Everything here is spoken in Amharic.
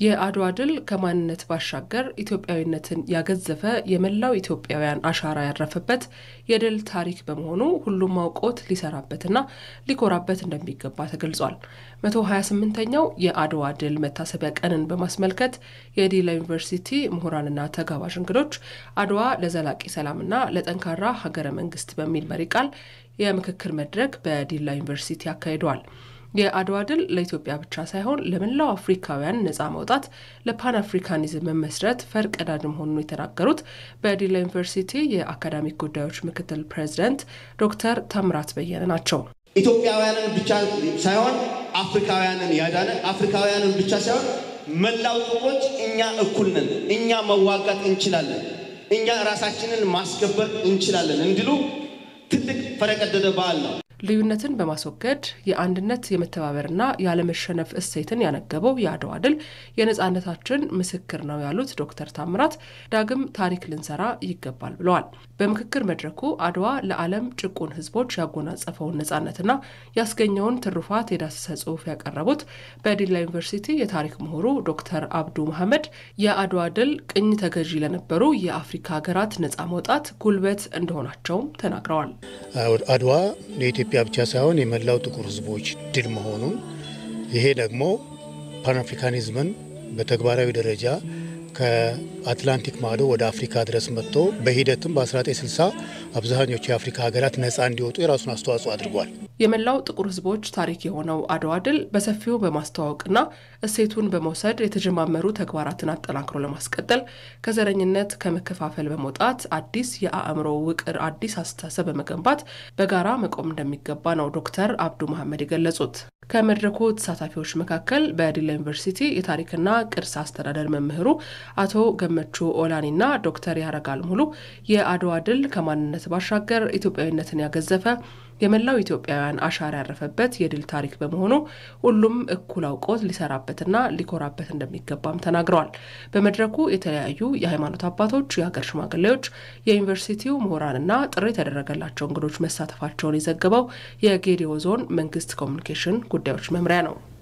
የአድዋ ድል ከማንነት ባሻገር ኢትዮጵያዊነትን ያገዘፈ የመላው ኢትዮጵያውያን አሻራ ያረፈበት የድል ታሪክ በመሆኑ ሁሉም አውቆት ሊሰራበትና ሊኮራበት እንደሚገባ ተገልጿል። 128ኛው የአድዋ ድል መታሰቢያ ቀንን በማስመልከት የዲላ ዩኒቨርሲቲ ምሁራንና ተጋባዥ እንግዶች አድዋ ለዘላቂ ሰላምና ለጠንካራ ሀገረ መንግስት በሚል መሪ ቃል የምክክር መድረክ በዲላ ዩኒቨርሲቲ አካሂደዋል። የአድዋ ድል ለኢትዮጵያ ብቻ ሳይሆን ለመላው አፍሪካውያን ነጻ መውጣት ለፓን አፍሪካኒዝም መመስረት ፈርቀዳጅ መሆኑን የተናገሩት በዲላ ዩኒቨርሲቲ የአካዳሚክ ጉዳዮች ምክትል ፕሬዚደንት ዶክተር ታምራት በየነ ናቸው። ኢትዮጵያውያንን ብቻ ሳይሆን አፍሪካውያንን ያዳነ አፍሪካውያንን ብቻ ሳይሆን መላው ጥቁሮች እኛ እኩል ነን፣ እኛ መዋጋት እንችላለን፣ እኛ ራሳችንን ማስከበር እንችላለን እንዲሉ ትልቅ ፈረቀደደ በዓል ነው። ልዩነትን በማስወገድ የአንድነት የመተባበርና ያለመሸነፍ እሴትን ያነገበው የአድዋ ድል የነጻነታችን ምስክር ነው ያሉት ዶክተር ታምራት ዳግም ታሪክ ልንሰራ ይገባል ብለዋል። በምክክር መድረኩ አድዋ ለዓለም ጭቁን ሕዝቦች ያጎናጸፈውን ነጻነትና ያስገኘውን ትሩፋት የዳሰሰ ጽሑፍ ያቀረቡት በዲላ ዩኒቨርሲቲ የታሪክ ምሁሩ ዶክተር አብዱ መሐመድ የአድዋ ድል ቅኝ ተገዢ ለነበሩ የአፍሪካ ሀገራት ነጻ መውጣት ጉልበት እንደሆናቸውም ተናግረዋል። አድዋ ለኢትዮጵያ ብቻ ሳይሆን የመላው ጥቁር ህዝቦች ድል መሆኑን ይሄ ደግሞ ፓን አፍሪካኒዝምን በተግባራዊ ደረጃ ከአትላንቲክ ማዶ ወደ አፍሪካ ድረስ መጥቶ በሂደትም በ1960 አብዛኞቹ የአፍሪካ ሀገራት ነፃ እንዲወጡ የራሱን አስተዋጽኦ አድርጓል። የመላው ጥቁር ህዝቦች ታሪክ የሆነው አድዋ ድል በሰፊው በማስተዋወቅና እሴቱን በመውሰድ የተጀማመሩ ተግባራትን አጠናክሮ ለማስቀጠል ከዘረኝነት ከመከፋፈል በመውጣት አዲስ የአእምሮ ውቅር አዲስ አስተሳሰብ በመገንባት በጋራ መቆም እንደሚገባ ነው ዶክተር አብዱ መሐመድ የገለጹት። ከመድረኩ ተሳታፊዎች መካከል በዲላ ዩኒቨርሲቲ የታሪክና ቅርስ አስተዳደር መምህሩ አቶ ገመቹ ኦላኒና ዶክተር ያረጋል ሙሉ የአድዋ ድል ከማንነት ባሻገር ኢትዮጵያዊነትን ያገዘፈ የመላው ኢትዮጵያውያን አሻራ ያረፈበት የድል ታሪክ በመሆኑ ሁሉም እኩል አውቆት ሊሰራበትና ሊኮራበት እንደሚገባም ተናግረዋል። በመድረኩ የተለያዩ የሃይማኖት አባቶች፣ የሀገር ሽማግሌዎች፣ የዩኒቨርሲቲው ምሁራንና ጥሪ የተደረገላቸው እንግዶች መሳተፋቸውን የዘገበው የጌዲዮ ዞን መንግስት ኮሚኒኬሽን ጉዳዮች መምሪያ ነው።